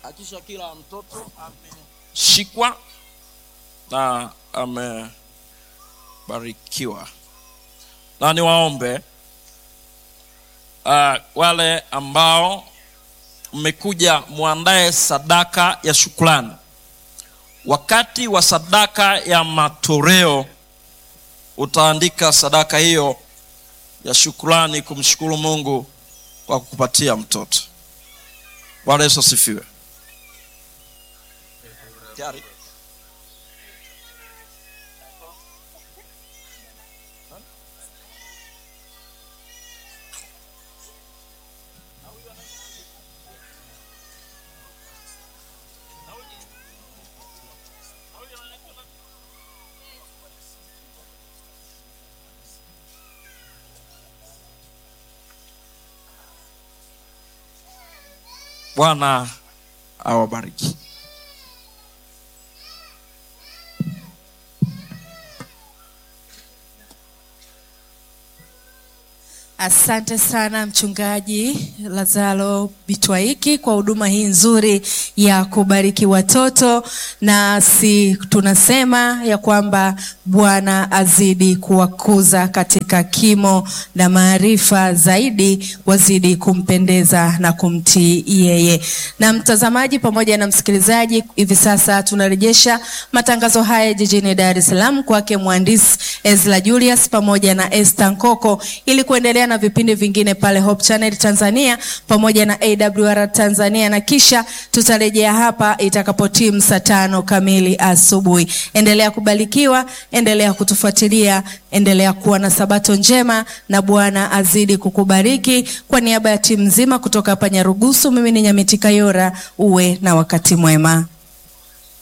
hakisha kila mtoto ameshikwa na amebarikiwa na niwaombe uh, wale ambao mmekuja mwandae sadaka ya shukrani wakati wa sadaka ya matoleo utaandika sadaka hiyo ya shukrani kumshukuru mungu kwa kukupatia mtoto bwana yesu asifiwe Tayari? bwana awabariki Asante sana mchungaji Lazaro Bitwaiki kwa huduma hii nzuri ya kubariki watoto, nasi tunasema ya kwamba Bwana azidi kuwakuza katika kimo na maarifa zaidi, wazidi kumpendeza na kumtii yeye. Na mtazamaji pamoja na msikilizaji, hivi sasa tunarejesha matangazo haya jijini Dar es Salaam kwake mhandisi Ezra Julius pamoja na Esther Nkoko ili kuendelea na vipindi vingine pale Hope Channel Tanzania pamoja na AWR Tanzania, na kisha tutarejea hapa itakapotimu saa tano kamili asubuhi. Endelea kubarikiwa, endelea kutufuatilia, endelea kuwa na sabato njema, na Bwana azidi kukubariki. Kwa niaba ya timu nzima kutoka hapa Nyarugusu, mimi ni Nyamiti Kayora, uwe na wakati mwema.